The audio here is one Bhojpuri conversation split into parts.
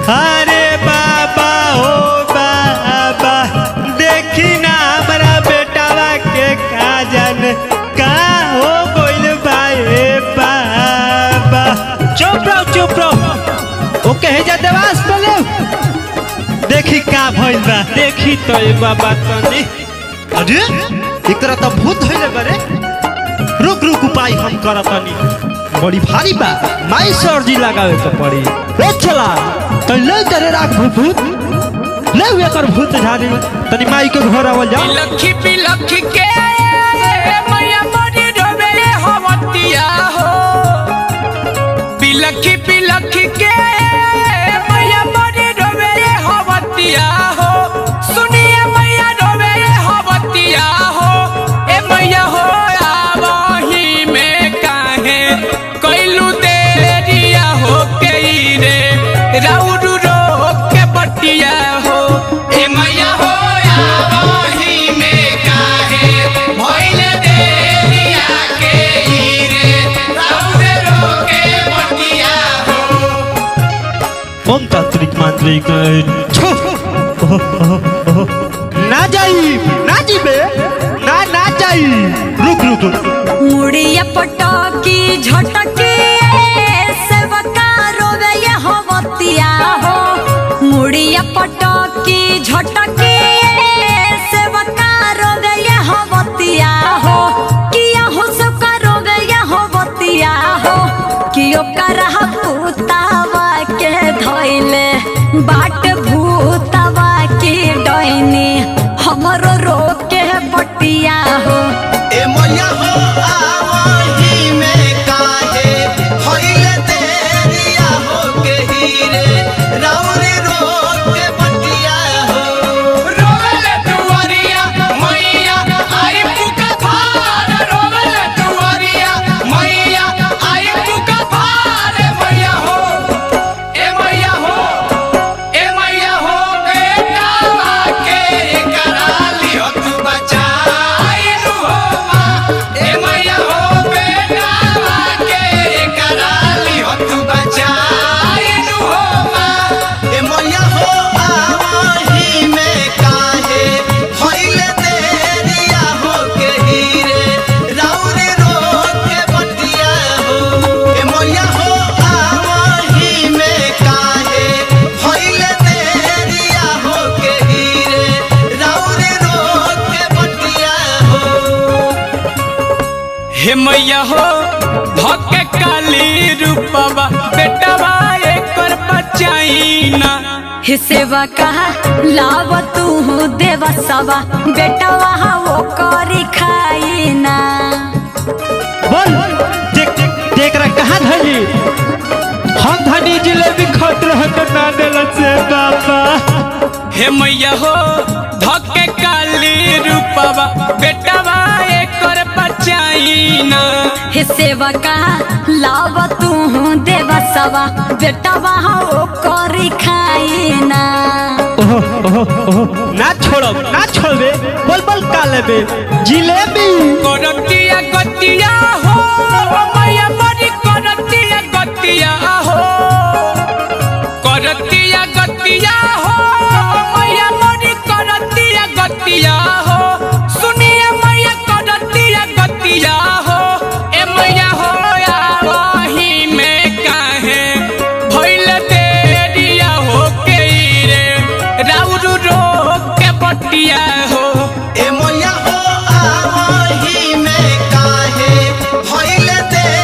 अरे बाबा हो बाबा देखी ना हमारा बेटावा के का जान का हो गइल बा ए बाबा चुप रहो चुप रहो ओके हे जा देवास बोले देखी का भइल बा देखी तो ए बाबा तनी अरे एक तरह तो भूत धइले बारे रुक रुक उपाय हम करतनी बड़ी भारी बा माई सर्जी लगावे के पड़ी ए चला तो ले जरे राख भूत भूत ले वे कर भूत झाड़ी तनी माई के घर आवल जा बिलखी बिलखी के मैया मोरी रोवे हवतिया हो बिलखी बिलखी के मैया मोरी रोवे हवतिया हो सुनिए मैया रोवे हवतिया हो ए मैया हो आवही में काहे कैलू देरिया हो के रे राउरू रो के बटिया हो ए मैया हो आवही में काहे भइल देरिया के रे राउरू रो के बटिया हो ओम तांत्रिक मांत्रिक छो ओहो, ओहो, ओहो। ना जाई ना जीबे ना ना जाई रुक रुक रुक मुड़िया पटकी झटकी सेवका रोवे ये हवतिया हो मुड़िया पटकी झटकी सेवका रोवे ये हवतिया हो किया हो सबका रोवे ये हवतिया हो कियो करह भूतावा के धइले बाट भूतावा के डैनी हमरो रोके बटिया हो ए मैया हो आवही में काहे होइले देरिया हो के हीरे रावरे रोक के बटिया हो रोवले दुआरिया मैया आई पुका भार रोवले दुआरिया मैया आई पुका भार मैया हो ए मैया हो ए मैया हो बेटा के कराली हो तू बचाई नु हो मां ए मैया हो बेटा के कराली हो तू बचाई नु हो मां ए मैया हो आवही में काहे होइले देरिया हो के हीरे रावरे रोक के बटिया हो ए मैया हो आवही में काहे होइले देरिया हो के हीरे रावरे रोक के बटिया हो हे मैया हो भके काली रूपवा बेटवा एकर बचाईना हे सेवा कहा लाव तू देवा सवा बेटा वहाँ वो करी खाई ना बोल देख देख रहा कहाँ धनी हम धनी जिलेबी खट रहे तो ना देला से बाबा हे मैया हो धके काली रूपवा बेटवा एकर बचाईना हे सेवा कहा लाव तू देवा सवा बेटा वहाँ वो करी खाई ना ओहो ओहो ओहो ना छोड़ो ना छोड़बे बोल बोल का लेबे जिलेबी करतिया गतिया हो मैया बड़ी करतिया गतिया हो करतिया गतिया हो मैया बड़ी करतिया गतिया हो सुनिए मैया करतिया गतिया हो ए मैया हो आवही में काहे भइल देरिया हो के रे राउरू रो के बटिया हो ए मैया हो आवही में काहे होइले दे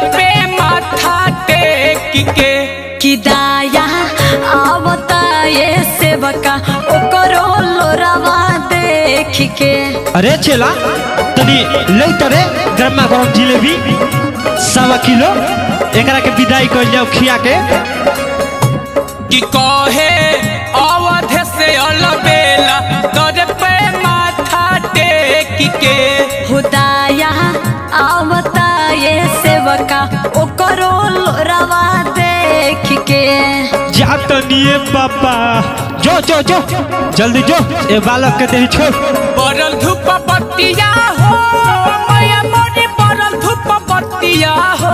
पे माथा टेक के कि दाया आवता ये सेवका ओकरो लोरावा देख के अरे चेला तनी ले तरे गरमा गरम जिलेबी सवा किलो एकरा के विदाई कर जाओ खिया के कि कहे अवध से अलबेला तोरे पे माथा टेक के हुदाया आवता ये सेवका ओकरो लोरावा देख के जा तनिए पापा जो जो जो जल्दी जो ए बालक के देही छोड़ बरल धूप पत्तिया हो मैया मोरी बरल धूप पत्तिया हो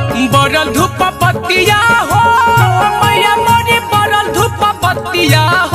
बरल धूप पत्तिया हो मैया मोरी बरल धूप पत्तिया